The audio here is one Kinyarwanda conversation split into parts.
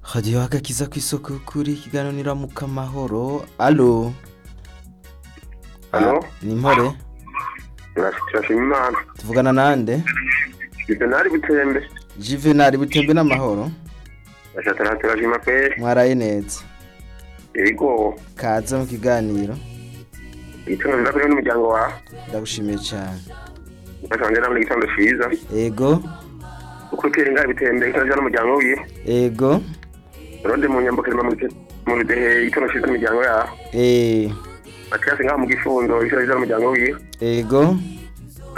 hadiyo agakiza ku isoko y'ukuri ikiganiro iramuka amahoro alo Alo? Ah, ni mpore turashima imana tuvugana nande ibyo ntari butembe juvenal butembe n'amahoro bashatana turashima pe mwaraye neza ibigo kaze mu kiganiro igitondo nza kuri n'umuryango wawe ndagushimiye cyane basanze namwe igitondo cyiza ego uko utera ingana bitembe igitondo cyiza n'umuryango wiye ego urundi mu nyambuko irimo mu bidehe igitondo cyiza n'umuryango yawe eh, bakirasi ngaho mu gifundo igitondo cyiza n'umuryango wiye ego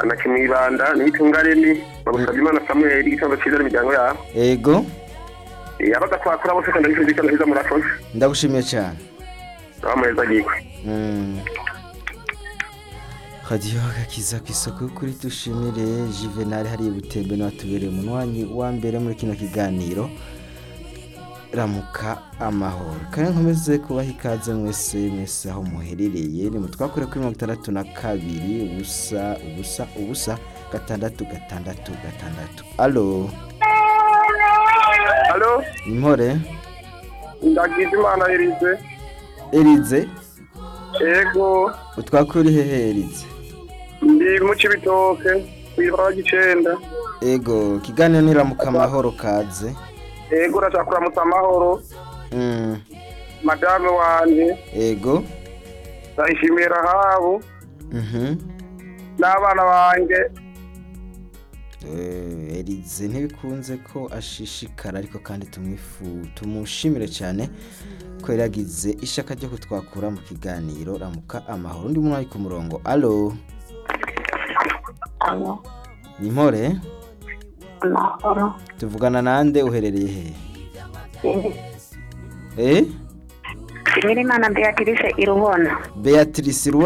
anake mu ibanda n'itungareni bagusabye imana samuel igitondo cyiza n'imiryango yawe ego yabaga twakora bose kandi igitondo cyiza murakoze ndagushimiye cyane abamureza agikwe hadiyo agakiza ku isoko y'ukuri dushimire juvenal hari butembe n'uwatubereye umunywanyi wa mbere muri kino kiganiro ramuka amahoro kandi nkomeze kubaha ikaze mwese mwese aho muherereye ni mutwakure kuri mirongo itandatu na kabiri ubusa ubusa ubusa gatandatu gatandatu gatandatu alo alo ni mpore ndagize imana yirize erize ego utwakure uri hehe erize ndi mu kibitoke kwibara gicenda ego ikiganiro ni ramuka amahoro kaze ego urashaka kuramutsa amahoro Mm, madame wanje ego ndayishimiye rahabu mhm n'abana banjye Eh, erize ntibikunze ko ashishikara ariko kandi tumwifu tumushimire cyane ko yari yagize ishaka ryo kutwakura mu kiganiro ramuka amahoro undi muntu ari ku murongo alo Alo, ni mpore amahoro. tuvugana nande uherereye hehe eh Nyiri Imana Beatrice i Rubona. beatrice Ruwe-